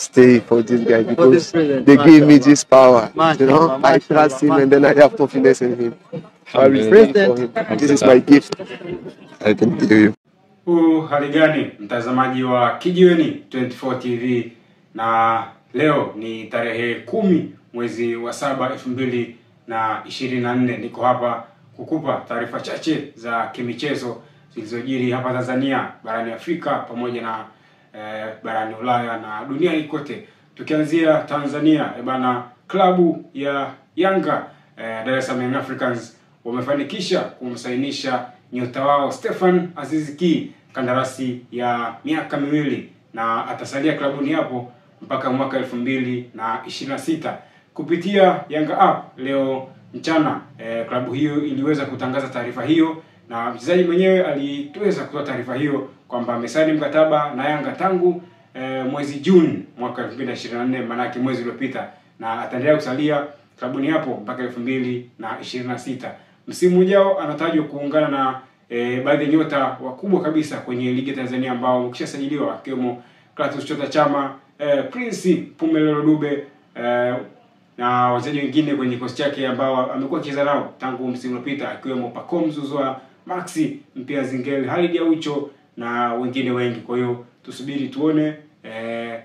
stay for this guy For this because present, they give me mashallah. this power. You Mashallah, know, I trust him and then I have confidence in him. So I will pray for him. This is my gift. I can give you. Huu hali gani mtazamaji wa Kijiweni 24 TV, na leo ni tarehe kumi mwezi wa saba elfu mbili na ishirini na nne. Niko hapa kukupa taarifa chache za kimichezo zilizojiri hapa Tanzania, barani Afrika pamoja na eh, barani Ulaya na duniani kote. Tukianzia Tanzania, eh, bana klabu ya Yanga eh, Dar es Salaam Young Africans wamefanikisha kumsainisha nyota wao Stefan Aziz Ki kandarasi ya miaka miwili na atasalia klabuni hapo mpaka mwaka elfu mbili na ishirini na sita kupitia Yanga app leo mchana. Eh, klabu hiyo iliweza kutangaza taarifa hiyo na mchezaji mwenyewe aliweza kutoa taarifa hiyo kwamba amesaini mkataba na Yanga tangu eh, mwezi Juni mwaka 2024 maanake mwezi uliopita, na ataendelea kusalia klabuni hapo mpaka elfu mbili na ishirini na sita. Msimu ujao anatajwa kuungana na eh, baadhi ya nyota wakubwa kabisa kwenye ligi ya Tanzania ambao wamekishasajiliwa akiwemo Clatous Chota Chama, eh, Prince Pumelelo Dube eh, na wachezaji wengine kwenye kikosi chake ambao amekuwa akicheza nao tangu msimu uliopita akiwemo Pacome Zouzoua, Maxi Mpia Zingel, Halid Aucho na wengine wengi. Kwa hiyo tusubiri tuone eh,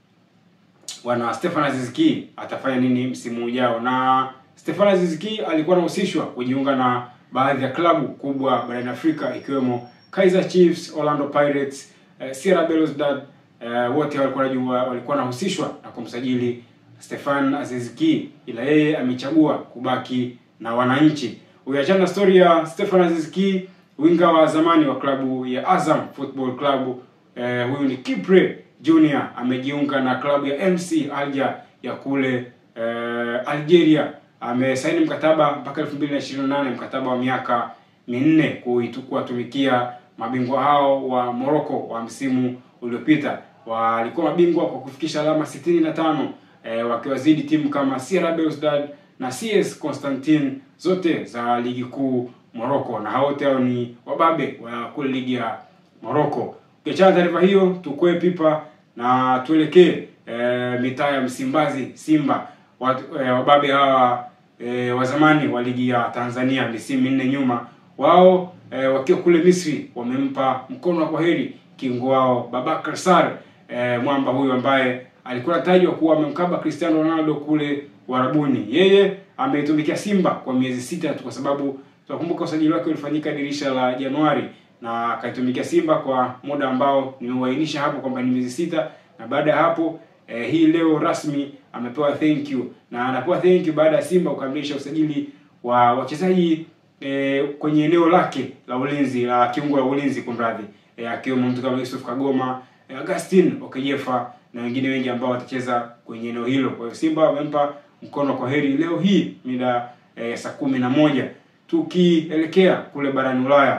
bwana Stefan Aziz Ki atafanya nini msimu ujao. Na Stefan Aziz Ki alikuwa anahusishwa kujiunga na baadhi ya klabu kubwa barani Afrika ikiwemo Kaizer Chiefs, Orlando Pirates, eh, Sierra Belouizdad eh, wote walikuwa wanajua walikuwa wanahusishwa na kumsajili Stefan Aziz Ki, ila yeye amechagua kubaki na wananchi. Ukiachana na story ya Stefan Aziz Ki, winga wa zamani wa klabu ya Azam Football Club eh, huyu ni Kipre Junior amejiunga na klabu ya MC Alger ya kule eh, Algeria. Amesaini mkataba mpaka 2028 mkataba wa miaka minne kuitu- kuwatumikia mabingwa hao wa Morocco wa msimu uliopita. Walikuwa mabingwa kwa kufikisha alama 65 eh, wakiwazidi timu kama Sierra Belouizdad na CS Constantine zote za ligi kuu Morocco, na hao wote hao ni wababe wa kule ligi ya Morocco. Ukiachana na taarifa hiyo, tukue pipa na tuelekee e, mitaa ya Msimbazi Simba. Watu, e, wababe hawa e, wa zamani wa ligi ya Tanzania misimu minne nyuma, wao e, wakiwa kule Misri wamempa mkono wa kwaheri kingo wao Babakar Sar e, mwamba huyu ambaye alikuwa anatajwa kuwa amemkaba Cristiano Ronaldo kule Warabuni. Yeye ameitumikia Simba kwa miezi sita tu, kwa sababu tunakumbuka usajili wake ulifanyika dirisha la Januari na akaitumikia Simba kwa muda ambao nimeuainisha hapo kwamba ni miezi sita, na baada ya hapo eh, hii leo rasmi amepewa thank you na anapewa thank you baada ya Simba kukamilisha usajili wa wachezaji eh, kwenye eneo lake la ulinzi la kiungo la ulinzi kumradhi, eh, akiwemo mtu kama Yusuf Kagoma, eh, Augustine Okejefa na wengine wengi ambao watacheza kwenye eneo hilo. Kwa hiyo Simba wamempa mkono kwa heri leo hii mida eh, saa kumi na moja. Tukielekea kule barani Ulaya,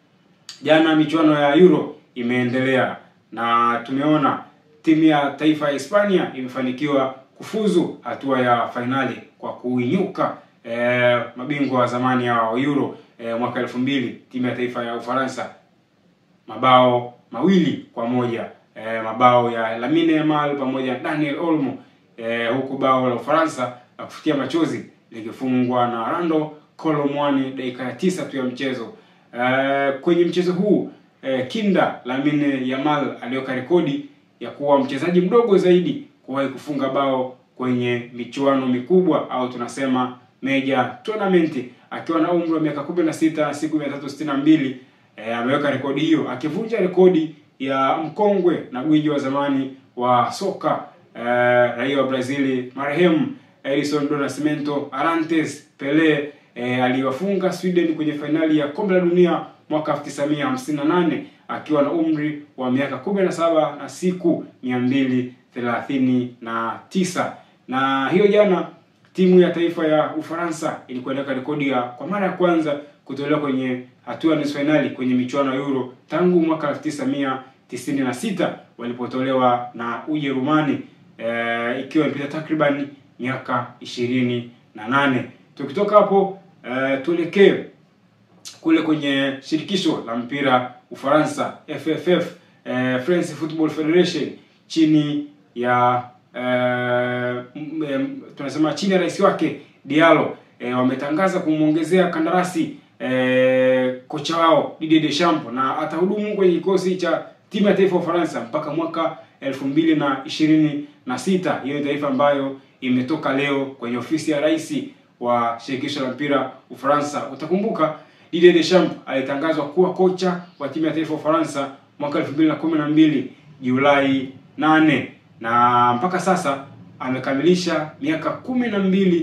jana michuano ya Euro imeendelea na tumeona timu ya taifa ya Hispania imefanikiwa kufuzu hatua ya fainali kwa kuinyuka eh, mabingwa wa zamani ya Euro eh, mwaka elfu mbili timu ya taifa ya Ufaransa mabao mawili kwa moja eh, mabao ya Lamine Yamal pamoja na Daniel Olmo eh, huku bao la Ufaransa la kufutia machozi likifungwa na Rando Colomwani dakika ya tisa tu ya mchezo. Eh, kwenye mchezo huu eh, kinda Lamine Yamal aliweka rekodi ya kuwa mchezaji mdogo zaidi kuwahi kufunga bao kwenye michuano mikubwa au tunasema major tournament akiwa na umri wa miaka 16 na siku 362 eh, ameweka rekodi hiyo akivunja rekodi ya mkongwe na gwiji wa zamani wa soka eh, raia wa Brazili marehemu Edson do Nascimento Arantes Pele eh, aliwafunga Sweden kwenye fainali ya kombe la dunia mwaka 1958 akiwa na umri wa miaka 17 na siku 239 na hiyo jana timu ya taifa ya Ufaransa ilikuwa inaweka rekodi ya kwa mara ya kwanza kutolewa kwenye hatua ya nusu fainali kwenye michuano ya Euro tangu mwaka 1996 walipotolewa na Ujerumani eh, ikiwa imepita takriban miaka ishirini na nane. Tukitoka hapo eh, tuelekee kule kwenye shirikisho la mpira Ufaransa FFF, eh, France Football Federation chini ya eh, m- em, tunasema chini ya rais wake Diallo eh, wametangaza kumwongezea kandarasi eh, kocha wao Didier Deschamps na atahudumu kwenye kikosi cha timu ya taifa ya Ufaransa mpaka mwaka elfu mbili na ishirini na sita. Hiyo ni taarifa ambayo imetoka leo kwenye ofisi ya rais wa shirikisho la mpira Ufaransa. Utakumbuka Didier Deschamps alitangazwa kuwa kocha wa timu ya taifa ya Ufaransa mwaka elfu mbili na kumi na mbili Julai nane na mpaka sasa amekamilisha miaka kumi na mbili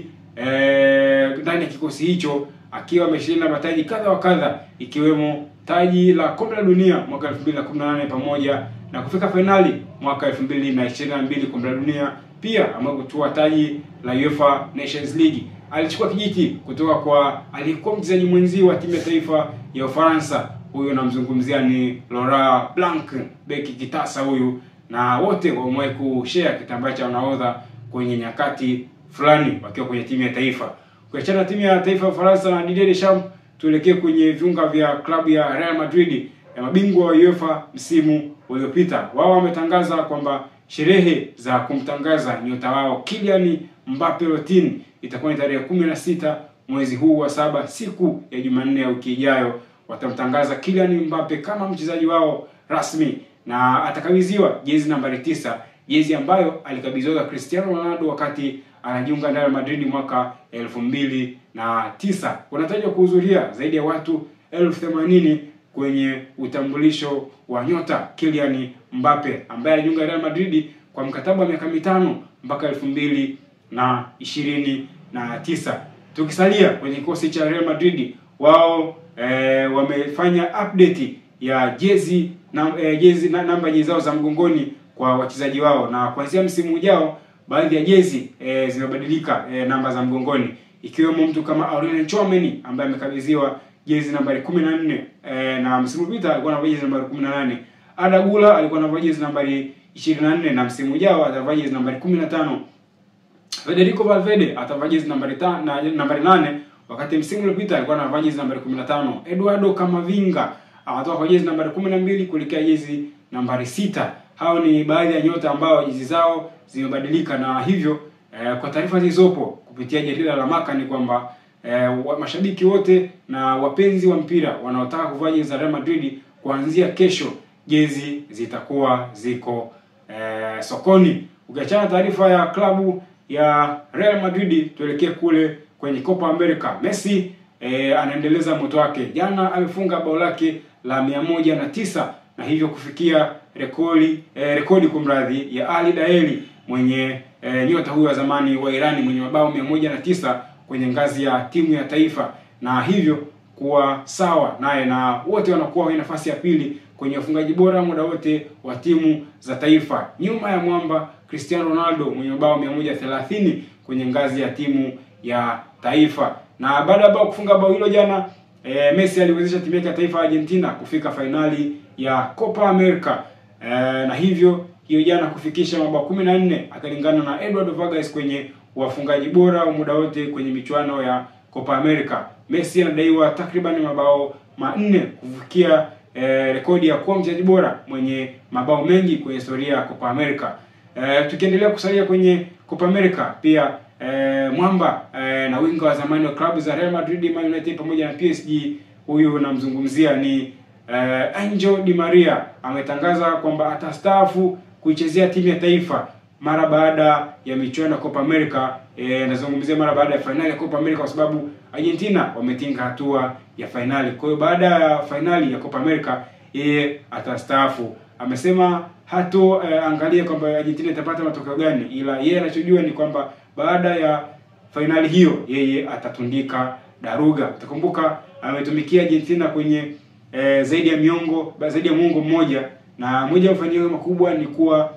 eh, ndani ya kikosi hicho akiwa ameshinda mataji kadha wa kadha ikiwemo taji la kombe la dunia mwaka 2018 pamoja na kufika fainali mwaka 2022 kombe la dunia. Pia amewahi kutua taji la UEFA Nations League. Alichukua kijiti kutoka kwa aliyekuwa mchezaji mwenzi wa timu ya taifa ya Ufaransa. Huyo namzungumzia ni Laurent Blanc, beki kitasa huyu, na wote wamewahi kushare kitambaa cha nahodha kwenye nyakati fulani wakiwa kwenye timu ya taifa. Ukiachana na timu ya taifa ya Ufaransa na Didier Deschamps, tuelekee kwenye viunga vya klabu ya Real Madrid ya mabingwa wa UEFA msimu uliopita. Wao wametangaza kwamba sherehe za kumtangaza nyota wao Kylian Mbappe Lottin itakuwa ni tarehe kumi na sita mwezi huu wa saba, siku ya Jumanne ya wiki ijayo. Watamtangaza Kylian Mbappe kama mchezaji wao rasmi na atakabidhiwa jezi nambari tisa, jezi ambayo alikabidhiwa Cristiano Ronaldo wakati anajiunga na Real Madrid mwaka elfu mbili na tisa. Wanatajwa kuhudhuria zaidi ya watu elfu themanini kwenye utambulisho wa nyota Kylian Mbappe ambaye alijiunga Real Madrid kwa mkataba wa miaka mitano mpaka elfu mbili na ishirini na tisa. Tukisalia kwenye kikosi cha Real Madrid, wao eh, wamefanya update ya jezi na eh, jezi na namba jezi zao za mgongoni kwa wachezaji wao, na kuanzia msimu ujao baadhi ya jezi eh, zimebadilika eh, namba za mgongoni, ikiwemo mtu kama Aurelien Tchouameni ambaye amekabidhiwa jezi nambari 14 eh, na msimu uliopita alikuwa anavaa jezi nambari 18. Ada Gula alikuwa anavaa jezi nambari 24 na msimu ujao atavaa jezi nambari 15. Federico Valverde atavaa jezi nambari ta, na, nambari 8 wakati msimu uliopita alikuwa anavaa jezi nambari 15. Eduardo Camavinga atatoka kwa jezi nambari 12 kuelekea jezi nambari sita. Hao ni baadhi ya nyota ambao jezi zao zimebadilika na hivyo eh, kwa taarifa zilizopo kupitia jarida la Marca ni kwamba eh, wa, mashabiki wote na wapenzi wa mpira wanaotaka kuvaa jezi za Real Madrid kuanzia kesho jezi zitakuwa ziko eh, sokoni. Ukiachana taarifa ya klabu ya Real Madrid, tuelekee kule kwenye Copa America. Messi eh, anaendeleza moto wake. Jana amefunga bao lake la mia moja na tisa na hivyo kufikia rekodi eh, rekodi kumradhi ya Ali Daeli mwenye eh, nyota huyo wa zamani wa Irani mwenye mabao mia moja na tisa kwenye ngazi ya timu ya taifa na hivyo kuwa sawa naye na wote wanakuwa kwenye nafasi ya pili kwenye ufungaji bora muda wote wa timu za taifa nyuma ya mwamba Cristiano Ronaldo mwenye mabao 130 kwenye ngazi ya timu ya taifa. Na baada ya bao kufunga bao hilo jana e, Messi aliwezesha timu yake ya taifa ya Argentina kufika fainali ya Copa America e, na hivyo hiyo jana kufikisha mabao 14 akalingana na Eduardo Vargas kwenye wafungaji bora wa muda wote kwenye michuano ya Copa America. Messi anadaiwa takriban mabao manne kufikia eh, rekodi ya kuwa mchezaji bora mwenye mabao mengi kwenye historia ya Copa America. Eh, tukiendelea kusalia kwenye Copa America pia eh, mwamba eh, na winga wa zamani wa klabu za Real Madrid, Man United pamoja na PSG, huyu namzungumzia ni eh, Angel Di Maria ametangaza kwamba atastaafu kuichezea timu ya taifa mara baada ya michuano ya Copa America. Eh, nazungumzia mara baada ya fainali ya Copa America kwa sababu Argentina wametinga hatua ya fainali. Kwa hiyo baada ya fainali ya Copa America yeye atastaafu. Amesema hato eh, angalia kwamba Argentina itapata matokeo gani, ila yeye anachojua ni kwamba baada ya fainali hiyo yeye atatundika daruga. Utakumbuka ametumikia Argentina kwenye eh, zaidi ya miongo zaidi ya muongo mmoja, na moja ya mafanikio makubwa ni kuwa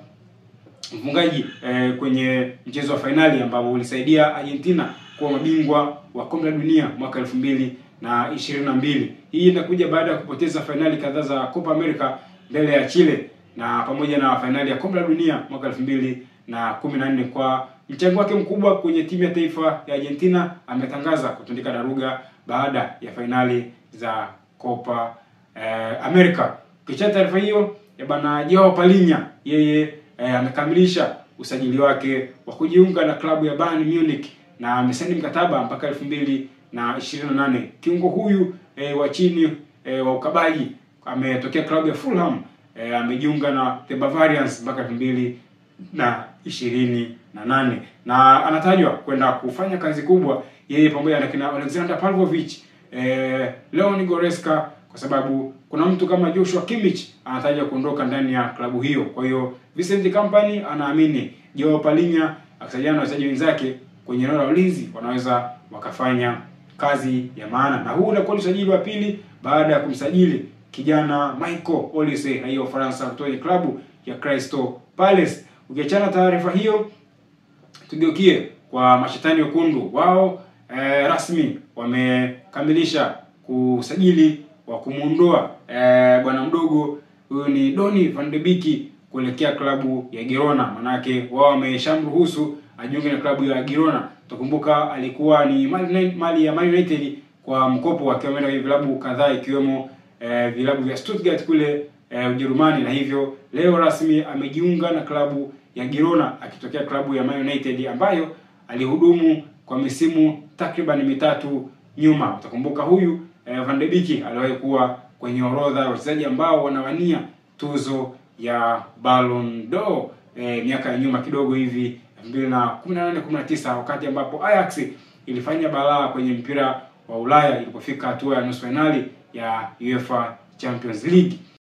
mfungaji eh, kwenye mchezo wa fainali ambao ulisaidia Argentina kuwa mabingwa wa kombe la dunia mwaka elfu mbili na ishirini na mbili. Hii inakuja baada ya kupoteza fainali kadhaa za Copa America mbele ya Chile na pamoja na fainali ya kombe la dunia mwaka elfu mbili na kumi na nne. Kwa mchango wake mkubwa kwenye timu ya taifa ya Argentina, ametangaza kutundika daruga baada ya fainali za Copa eh, America. Kicha taarifa hiyo ya bana Joao Palinya yeye eh, amekamilisha usajili wake wa kujiunga na klabu ya Bayern Munich na amesaini mkataba mpaka elfu mbili na ishirini na nane. Kiungo huyu e, wa chini e, wa ukabaji ametokea klabu ya Fulham e, amejiunga na the Bavarians mpaka elfu mbili na ishirini na nane na anatajwa kwenda kufanya kazi kubwa yeye pamoja na kina Alexander Pavlovich eh, Leon Goreska kwa sababu kuna mtu kama Joshua Kimmich anatajwa kuondoka ndani ya klabu hiyo. Kwa hiyo Vincent Kompany anaamini Joao Palhinha akisaidiana na wachezaji wenzake kwenye eneo la ulinzi wanaweza wakafanya kazi ya maana, na huu unakuwa ni usajili wa pili baada ya kumsajili kijana Michael Olise raia wa Ufaransa kutoka klabu ya Crystal Palace. Ukiachana taarifa hiyo, tugeukie kwa mashetani wekundu. Wao eh, rasmi wamekamilisha kusajili wa kumuondoa eh, bwana mdogo huyu ni Donny van de Beek kuelekea klabu ya Girona. Manake wao wameshamruhusu ajiunge na klabu ya Girona. Utakumbuka alikuwa ni mali, mali ya Man United kwa mkopo akiwa ameenda kwenye vilabu kadhaa ikiwemo eh, vilabu vya Stuttgart kule eh, Ujerumani, na hivyo leo rasmi amejiunga na klabu ya Girona akitokea klabu ya Man United ambayo alihudumu kwa misimu takriban mitatu nyuma. Utakumbuka huyu eh, Van de Beek aliwahi kuwa kwenye orodha ya wachezaji ambao wanawania tuzo ya Ballon d'Or eh, miaka ya nyuma kidogo hivi 2018 19 wakati ambapo Ajax ilifanya balaa kwenye mpira wa Ulaya ilipofika hatua ya nusu finali ya UEFA Champions League.